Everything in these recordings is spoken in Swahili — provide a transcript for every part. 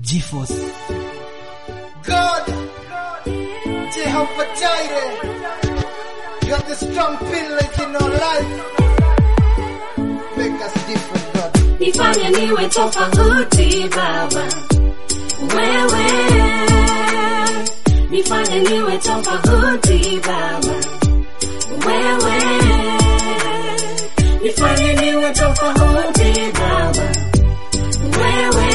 GeForce. God, Jehovah Jireh, you're the strong pillars in our life. Make us different, God. nifanye niwe tofauti Baba, wewe nifanye niwe tofauti Baba, wewe nifanye niwe tofauti Baba, wewe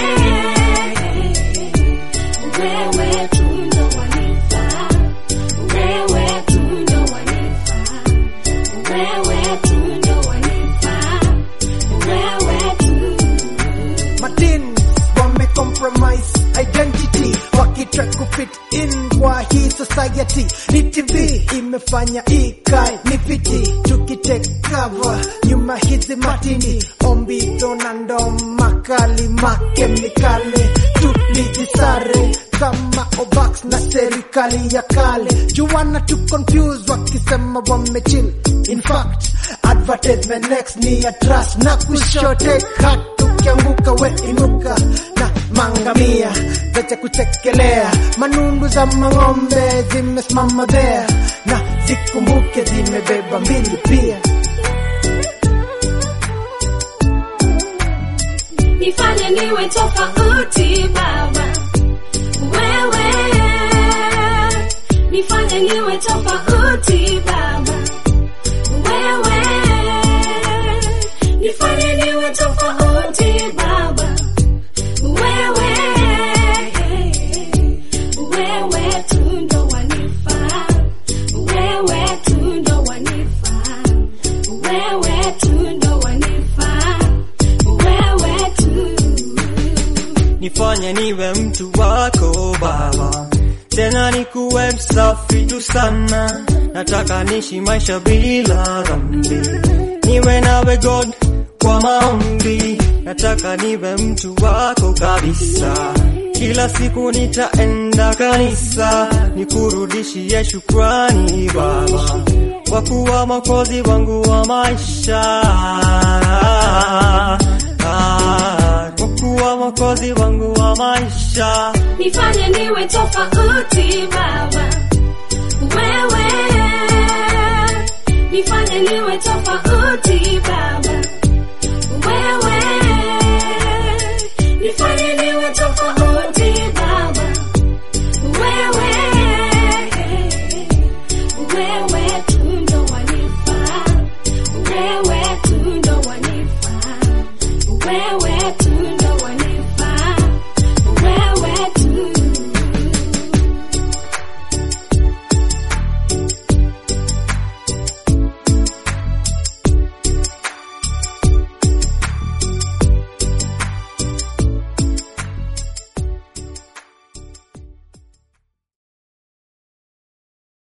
wewe tu ndo wanifaa, wewe tu ndo wanifaa, wewe tu ndo wanifaa, wewe tu Martins wame compromise identity wakitry kufit in kwa hii society ni tv imefanya ikae ni viti tukitake cover nyuma hizi matini ombito na ndo makali makemikali tulijisare kama ovax na serikali ya kale juwana tu confuse wakisema wamechill in fact advertisement next ni ya trust na kushote kat ukianguka we inuka na mangamia zacha kuchekelea manundu za mang'ombe zimesimama there na zikumbuke zimebeba mbili pia nifanye niwe tofauti Baba, wewe nifanye niwe tofauti Baba, wewe nifanye niwe tofauti Baba, wewe wewe tu ndo wanifaa, wewe tu ndo wanifaa, wewe tu ndo wanifaa, wewe tu nifanye niwe mtu wako Baba, tena nikuwe msafi tu sana. Nataka nishi maisha bila dhambi, niwe nawe God kwa maombi. Nataka niwe mtu wako kabisa, kila siku nitaenda kanisa, nikurudishie shukrani Baba, kwa kuwa mwokozi wangu wa maisha Ah, kwa kuwa mwokozi wangu wa maisha nifanye niwe tofauti Baba, wewe nifanye niwe tofauti Baba, wewe nifanye niwe